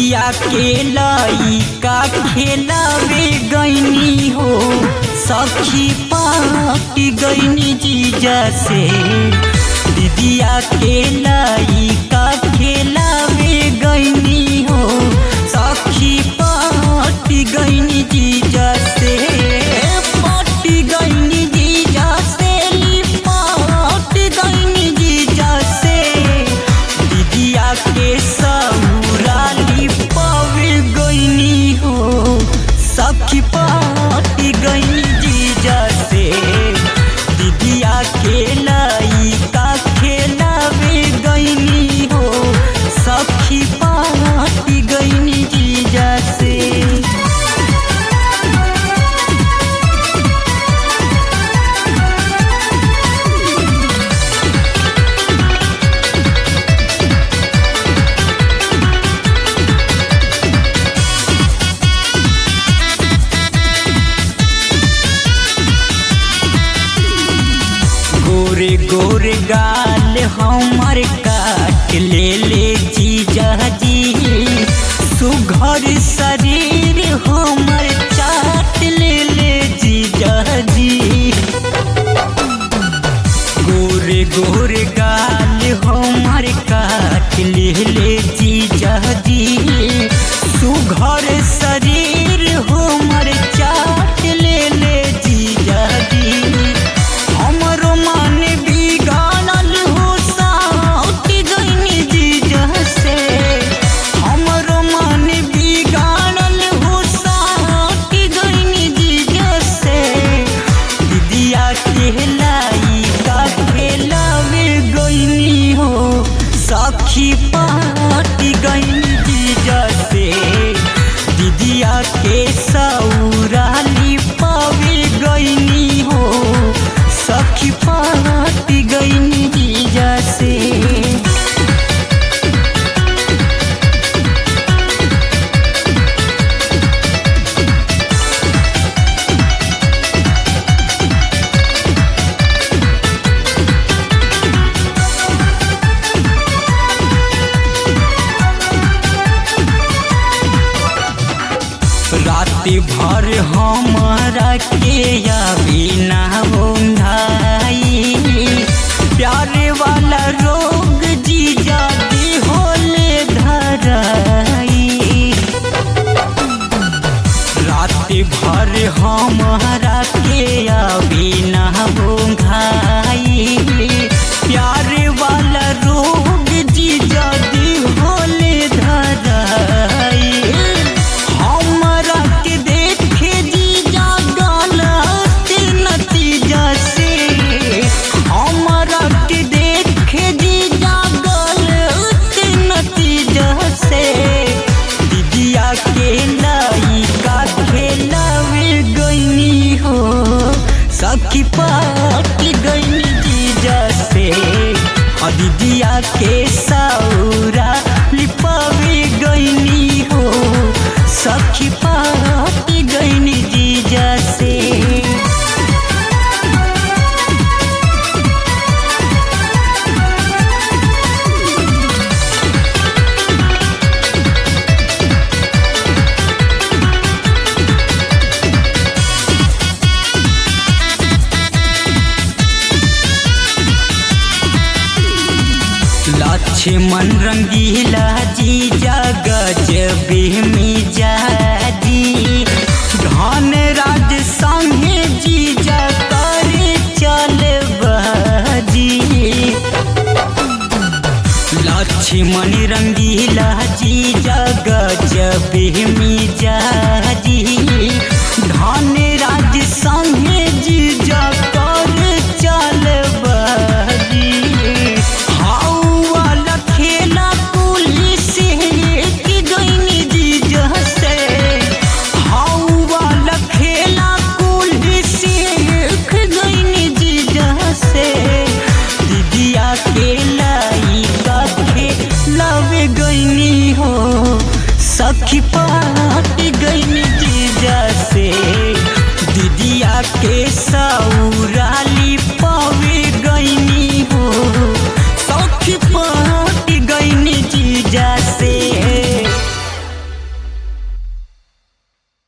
दीदिया के लइका खेलावे गईनी हो सखी पाटी गईनी जीजा से दीदिया के लइका खेलावे गईनी हो सखी पाटी गईनी जीजा से पाटी गईनी जीजा से पाटी गईनी जीजा से दीदिया के सौराली पावे गईनी हो सखी पाटी गईनी जीजा से दीदिया के लइका खेलावे गईनी हो सखी पाटी गईनी जीजा से गोरे गोरे गाल हमर काट ले ले जीजा जी सुघर शरीर हमर चाट ले ले जीजा जी गोरे गोरे गाल हमर काट ले ले जीजा जी सुघर शरीर हमर चाट ले ले जीजा जी हमरो मन बिगाड़ल हो साउट गईनी जीजा से हमरो मन बिगाड़ल हो साउट गईनी जीजा से दीदिया के लइका खेलावे गईनी हो सखी पाटी गईनी जीजा से दीदिया के सौराली पावे गईनी हो सखी पाटी गईनी जीजा से रात भर हमारा के अभी ना होंधाई प्यारे वाला रोग जीजा दी होले धराई रात भर हमारा के अभी ना होंधाई प्यारे वाला रोग जीजा दी होले धराई हमरा के देखे जीजा गलत नतीजा से हमरा के देखे जीजा गलत नतीजा से दीदिया के लइका खेलावे गईनी हो सखी पाटी गईनी जीजा से आ दीदिया के सौरा लिपावे गईनी हो सखी पाटी गईनी जीजा से लक्ष्मण रंगीला जी गजबे में जाजी धन राज संगे जी करे चल बाजी लक्ष्मण रंगीला जी गजबे में जाजी धन राज संगे जी करे चल बाजी हाउ वाला खेला पुलिस की गईनी जीजा से हाउ वाला खेला पुलिस की गईनी जीजा से दीदिया के लइका खेलावे गईनी हो सखी पाटी गईनी जीजा से दीदिया के सौराली पावे गईनी हो सखी पा